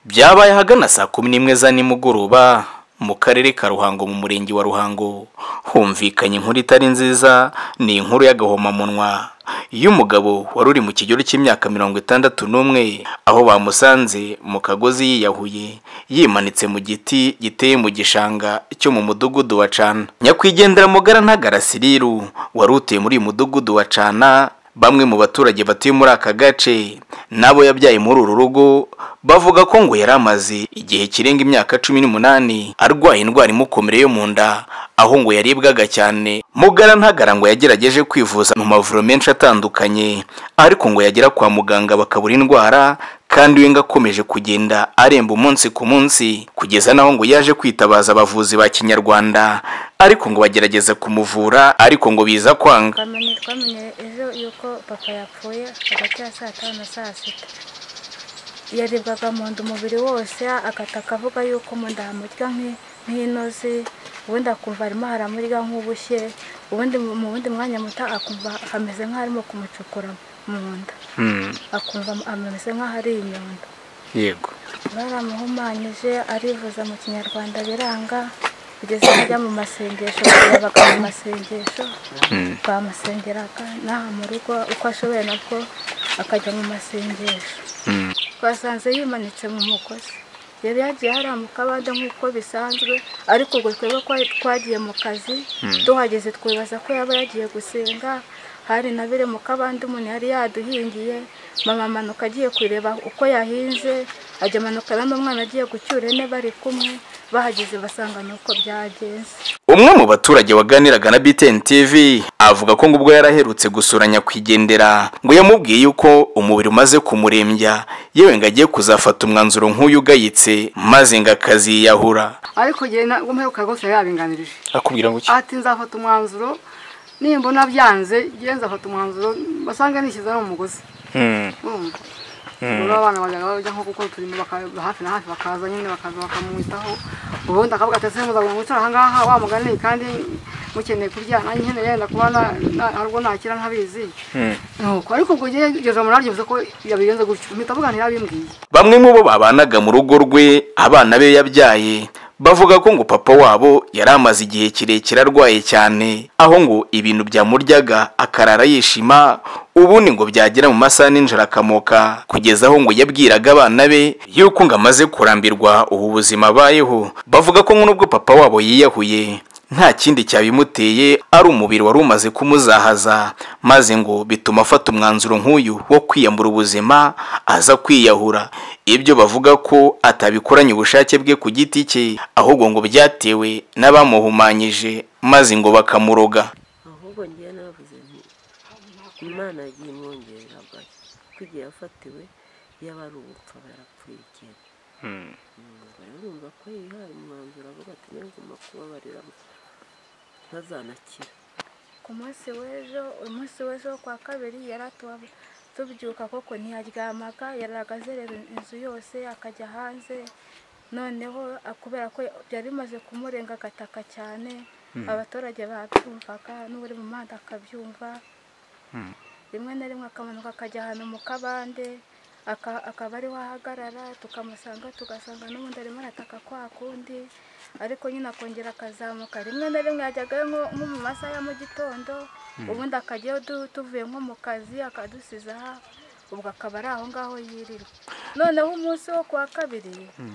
byabaye ahagana saa kumi n'imwe za nimugoroba mu karere ka ruhango mu murenge wa ruhango humvikanye inkuru itari nziza ni inkuru y'agahomamunwa y'umugabo wari uri mu kigero cy'imyaka mirongo itandatu n'umwe aho bamusanze mu kagozi yiyahuye yimanitse mu giti giteye mu gishanga cyo mu mudugudu wa cana nyakwigendera mugara ntagarasiriru wari utuye muri uyu mudugudu wa cana bamwe mu baturage batuye muri aka gace n'abo yabyaye muri uru rugo bavuga ko ngo yari amaze igihe kirenga imyaka cumi n'umunani arwaye indwara imukomere yo mu nda aho ngo yaribwaga cyane mugara ntagara ngo yagerageje kwivuza mu mavuriro menshi atandukanye ariko ngo yagera kwa muganga bakabura indwara kandi we ngo akomeje kugenda aremba umunsi ku munsi kugeza naho ngo yaje kwitabaza abavuzi ba kinyarwanda ariko ngo bagerageza kumuvura ariko ngo biza kwanga twamenye twamenye ejo yuko papa yapfuye hagati ya saa tanu na saa sita yaribwaga mu nda umubiri wose agahita akavuga yuko mu nda hamurya nk'i- nk'inozi ubundi akumva harimo haramurya nk'ubushye ubundi mu wundi mwanya muto akumva hameze nk'aharimo kumucukura mu nda akumva ameze nk'aho ari inyundo yego baramuhumanyije arivuza mu kinyarwanda biranga kugeza aho ajya mu masengesho yabaga mu masengesho bamusengeraga n'aha mu rugo uko ashoboye nabwo akajya mu masengesho twasanze yimanitse mu mugozi yari yagiye hariya mu kabande nk'uko bisanzwe ariko ubwo twebwe twari twagiye mu kazi tuhageze twibaza ko yaba yagiye gusenga hari na biri mu kabande umuntu yari yaduhingiye mama amanuka agiye kureba uko yahinze ajya amanuka abamo umwana agiye gucyura ine bari kumwe bahageze basanga ni uko byagenze umwe mu baturage waganiraga na BTN TV avuga ko ngo ubwo yaraherutse gusura nyakwigendera ngo yamubwiye yuko umubiri umaze kumurembya yewe ngo agiye kuzafata umwanzuro nk'uyu ugayitse maze ngo akaziyahura ariko njye ntabwo mperuka rwose yabinganirije akubwira ngo iki ati nzafata umwanzuro nimbona byanze njye nzafata umwanzuro basanga nishyize no mu mugozi Hmm. urumva rero abana bajyaga barya nko kuko turimo baka- hafi na hafi bakaza nyine bakaza bakamwitaho ubundi akavuga ati ese muzagomba gukora ahangaha wa mugani kandi mukeneye kurya nanjye nkeneye yenda kuba na- na- hari ubwo nakira ntabizi nuko ariko ubwo njye ngeze mu naryo bivuze ko yabigenze gutyo mpita avuga ntiyabimbwiye bamwe mu bo babanaga mu rugo rwe abana be yabyaye bavuga ko ngo papa wabo yari amaze igihe kirekire arwaye cyane aho ngo ibintu byamuryaga akarara yishima ubundi ngo byagera mu masaha n'injoro akamoka kugeza aho ngo yabwiraga abana be yuko ngo amaze kurambirwa ubu buzima abayeho bavuga ko ngo nubwo papa wabo yiyahuye nta kindi cyabimuteye ari umubiri wari umaze kumuzahaza maze ngo bituma afata umwanzuro nk'uyu wo kwiyambura ubuzima aza kwiyahura ibyo bavuga ko atabikoranye ubushake bwe ku giti cye ahubwo ngo byatewe n'abamuhumanyije maze ngo bakamuroga ahubwo ngiye navuze nti imana yagiye imwongerera bwacyo kuko igihe yafatiwe yaba ari ubupfa barapfuye kera Mm, rero urumva ko yihaye umwanzuro avuga ati nagomba kubabarira ntazanakira ku munsi w'ejo umunsi w'ejo wo kwa kabiri yari atuba tubyuka koko ntiyaryamaga yaragaze rero inzu yose akajya hanze noneho ah, kubera ko byari bimaze kumurenga agataka cyane abaturage babyumvaga n'uri mu muhanda akabyumva rimwe na rimwe akamanuka akajya ahantu mu kabande aka- akaba ariho ahagarara tukamusanga tugasanga n'ubundi arimo arataka kwa kundi ariko nyine akongera akazamuka rimwe na rimwe yajyagayo nko nko mu masaha ya mu gitondo ubundi akajyayo du- tuvuye nko mu kazi akadusiza aha ubwo akaba ari aho ngaho yirirwa noneho umunsi wo kuwa kabiri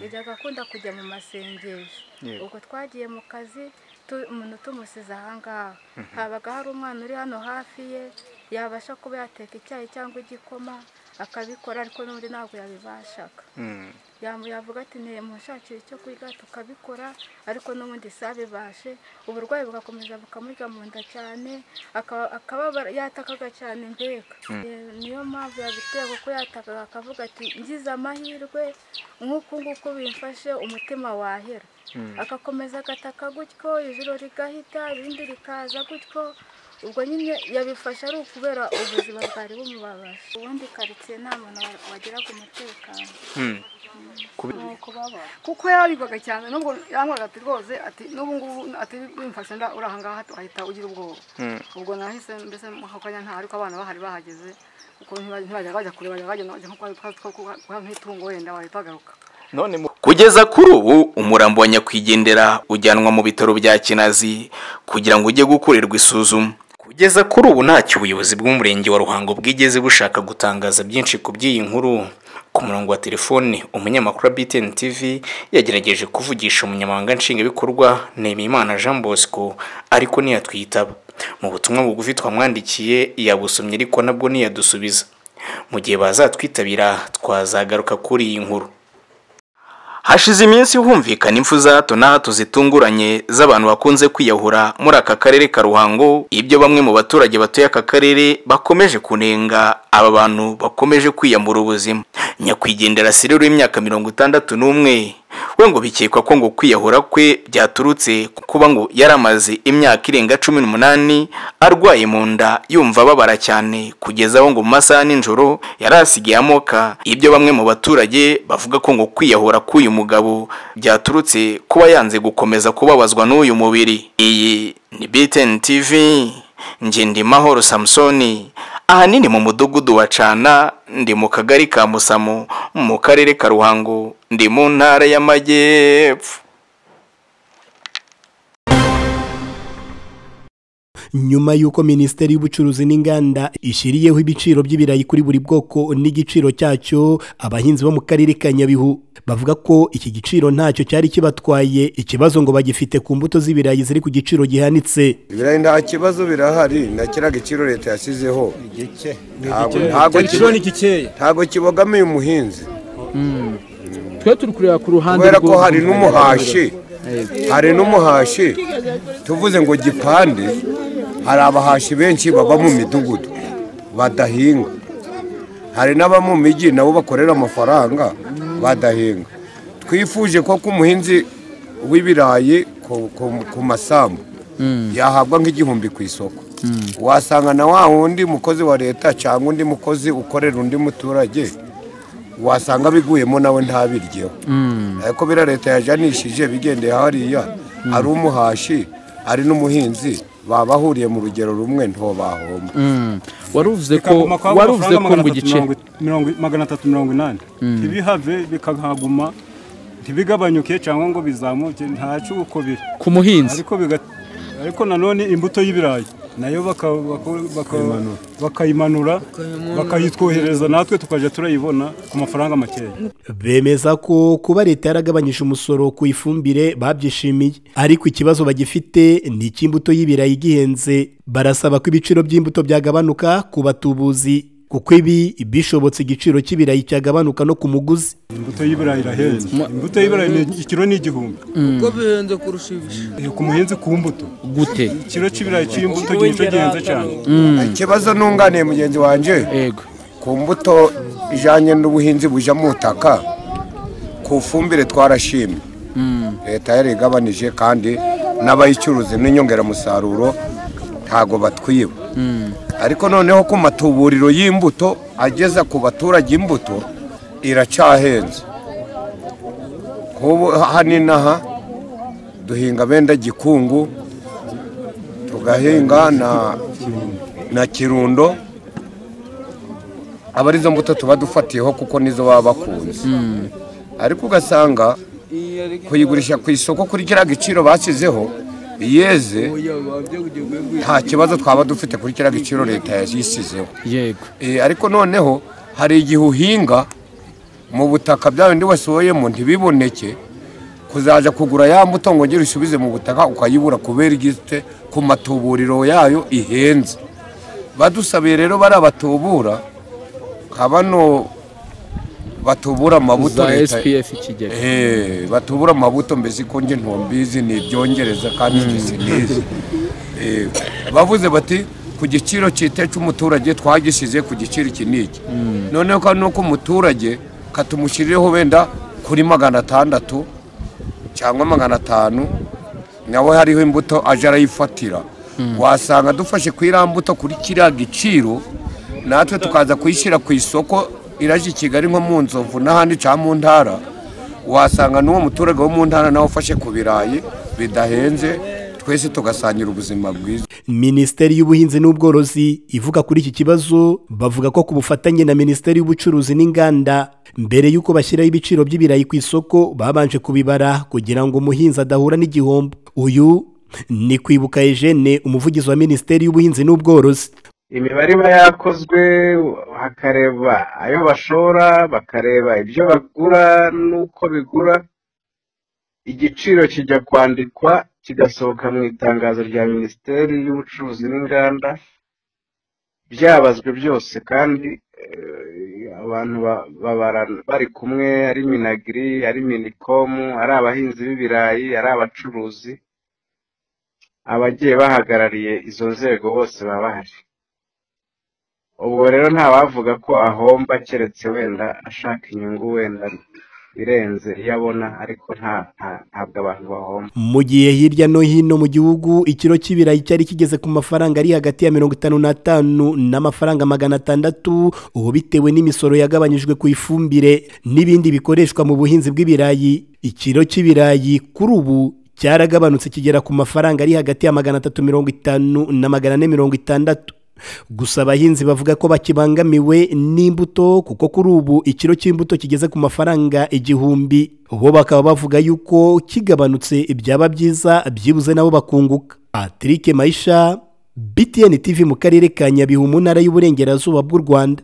yajyaga akunda kujya mu masengesho ubwo twagiye mu kazi tu- umuntu tumusize aha ngaha habaga hari umwana uri hano hafi ye yabasha kuba yateka icyayi cyangwa igikoma akabikora ariko n'undi ntabwo yabibashaga Yamu- yavuga ati ntimushakire icyo kwiga tukabikora ariko n'ubundi sabibashe uburwayi bugakomeza bukamurya mu nda cyane akaba akababara- yatakaga cyane mbega Eh, niyo mpamvu yabiteye kuko yatakaga akavuga ati ngize amahirwe nk'uku nguku bimfashe umutima wahera agakomeza agataka gutyo ijoro rigahita irindi rikaza gutyo ubwo nyine yabifashe ari ukubera ubuzima bwari bumubabaje ubundi karitsiye nta muntu wa- wagiraga umutekano kuko yarabigwaga cyane nubwo yankoraga ati rwose ati n'ubu ngubu ati wimfashe nda uri aha ngaha uhita ugira ubwoba ubwo nahise mbese ako kanya nta ariko abana bahari bahageze kuko ntibajya bajya kure bajya bajya nko kwa- kwa- kwa- kwa- kwa nk'itungo wenda bahita bagaruka none mu- kugeza kuri ubu umurambo wa nyakwigendera ujyanwa mu bitaro bya kinazi kugira ngo ujye gukorerwa isuzuma kugeza kuri ubu ntacyo ubuyobozi bw'umurenge wa ruhango bwigeze bushaka gutangaza byinshi ku by'iyi nkuru ku murongo wa telefoni umunyamakuru wa btn tv yagerageje kuvugisha umunyamabanga nshingwabikorwa nemimana jean bosco ariko ntiyatwitaba mu butumwa bugufi twamwandikiye yabusomye ariko nabwo ntiyadusubiza mu gihe bazatwitabira twazagaruka kuri iyi nkuru hashize iminsi humvikana impfu za hato na hato zitunguranye z'abantu bakunze kwiyahura muri aka karere ka ruhango ibyo bamwe mu baturage batuye aka karere bakomeje kunenga aba bantu bakomeje kwiyambura ubuzima nyakwigendera sire w'imyaka mirongo itandatu n'umwe we ngo bikekwa ko ngo kwiyahura kwe byaturutse kuba ngo yari amaze imyaka irenga cumi n'umunani arwaye mu nda yumva ababara cyane kugeza aho ngo mu masaha ya nijoro yari asigaye amoka ibyo bamwe mu baturage bavuga ko ngo kwiyahura k'uyu mugabo byaturutse kuba yanze gukomeza kubabazwa n'uyu mubiri iyi ni btn tv Ngendimahoro Samsoni ahanini mu mudugudu wa Cana ndi mu kagari ka Musamo mu karere ka Ruhango ndi mu ntara y'Amajyepfo nyuma y'uko minisiteri y'ubucuruzi n'inganda ishyiriyeho ibiciro by'ibirayi kuri buri bwoko n'igiciro cyacyo abahinzi bo mu karere ka nyabihu bavuga ko iki giciro ntacyo cyari kibatwaye ikibazo ngo bagifite ku mbuto z'ibirayi ziri ku giciro gihanitse ibirayi nta kibazo birahari nta kiriya giciro leta yashyizeho Ntabwo- ntabwo icyo giciro kibo- ni gikeya ntabwo kibogamiye umuhinzi twe turi kureba ku ruhande kubera ko rwo- hari n'umuhashi hari n'umuhashi tuvuze ngo gipande hari abahashi benshi baba mu midugudu badahinga hari n'aba mu mijyi nabo bakorera amafaranga badahinga twifuje ko ku muhinzi w'ibirayi ku- ku- ku masambu yahabwa nk'igihumbi ku isoko wasanga na wa wundi mukozi wa leta cyangwa undi mukozi ukorera undi muturage wasanga biguyemo nawe ntabiryeho ariko biriya leta yajanishije bigendeye hariya hari umuhashi ari n'umuhinzi babahuriye mu rugero rumwe ntobahomba waruvuze ko bikaguma kwa waruvuze ko ngo igice magana atatu mirongo inani ntibihave bikahaguma ntibigabanyuke cyangwa ngo bizamuke ntacyo uko biri ku muhinzi ariko biga- ariko nanone imbuto y'ibirayi nayo baka- baka- baka- bakayimanura bakayitwohereza natwe tukajya turayibona ku mafaranga makeya bemeza ko kuba leta yaragabanyije umusoro ku ifumbire babyishimiye ariko ikibazo bagifite ni icy'imbuto y'ibirayi gihenze barasaba ko ibiciro by'imbuto byagabanuka ku batubuzi kuko ibi bishobotse igiciro cy'ibirayi cyagabanuka no ku muguzi imbuto y'ibirayi irahenze imbuto y'ibirayi ni- ikiro ni igihumbi kuko bihenze kurusha ibishimbo Eh, ku muhinzi ku mbuto gute ikiro cy'ibirayi cy'imbuto ni cyo gihenze cyane ikibazo nunganiye mugenzi wanjye ego ku mbuto ijyanye n'ubuhinzi bujya mu butaka ku fumbire twarashimye leta yarigabanije kandi n'abayicuruza n'inyongeramusaruro ntago batwiba ariko noneho ku matuburiro y'imbuto ageza ku baturage imbuto iracyahenze nk'ubu hano inaha duhinga benda gikungu tugahinga na na kirundo aba arizo mbuto tuba dufatiyeho kuko nizo baba bakunze ariko ugasanga kuyigurisha ku isoko kuri kiriya giciro bashyizeho iyeze nta kibazo twaba dufite kuri kiriya giciro leta yayishyizeho yego Eh, ariko noneho hari igihe uhinga mu butaka bya bindi wasohoyemo ntibiboneke kuzaja kugura ya mbuto ngo ngere usubize mu butaka ukayibura kubera igite ku matuburiro yayo ihenze badusabiye rero bari abatubura nka bano batubura amabuto za leta spf ikigega Eh, batubura amabuto mbese ko nje ntumbizi ni ibyongereza kandi nje sinizi Eh, bavuze bati ku giciro cyite cy'umuturage twagishyize ku giciro iki n'iki noneho kandi nuko umuturage katumushyirireho wenda kuri magana atandatu cyangwa magana atanu nawe hariho imbuto aje arayifatira wasanga dufashe ku iriya mbuto kuri kiriya giciro natwe tukaza kuyishyira ku isoko iraje i kigali nko mu nzovu n'ahandi cyangwa mu ntara wasanga n'uwo muturage wo mu ntara nawe ufashe ku birayi bidahenze twese tugasangira ubuzima bwiza minisiteri y'ubuhinzi n'ubworozi ivuga kuri iki kibazo bavuga ko ku bufatanye na minisiteri y'ubucuruzi n'inganda mbere y'uko bashyiraho ibiciro by'ibirayi ku isoko babanje kubibara kugira ngo umuhinzi adahura n'igihombo uyu ni kwibuka Eugene umuvugizi wa minisiteri y'ubuhinzi n'ubworozi imibare iba yakozwe hakareba ayo bashora bakareba ibyo bagura n'uko bigura igiciro kijya kwandikwa kigasohoka mu itangazo rya minisiteri y'ubucuruzi n'inganda byabazwe byose kandi eh, abantu ba- babara bari kumwe ari minagiri ari minikomu ari abahinzi b'ibirayi ari abacuruzi abagiye bahagarariye izo nzego bose baba bahari ubwo rero ntawavuga ko ahomba keretse wenda ashaka inyungu wenda irenze iyo abona ariko nta nta- ntabwo abantu bahomba mu gihe hirya no hino mu gihugu ikiro cy'ibirayi cyari kigeze ku mafaranga ari hagati ya mirongo itanu n'atanu n'amafaranga magana atandatu ubu bitewe n'imisoro yagabanyijwe ku ifumbire n'ibindi bikoreshwa mu buhinzi bw'ibirayi ikiro cy'ibirayi kuri ubu cyaragabanutse kigera ku mafaranga ari hagati ya magana atatu mirongo itanu na magana ane mirongo itandatu gusa abahinzi bavuga ko bakibangamiwe n'imbuto kuko kuri ubu ikiro cy'imbuto kigeze ku mafaranga igihumbi bo bakaba bavuga yuko kigabanutse ibyaba byiza byibuze nabo bakunguka patrick mayisha btn tv mu karere ka nyabihu mu ntara y'uburengerazuba bw'u rwanda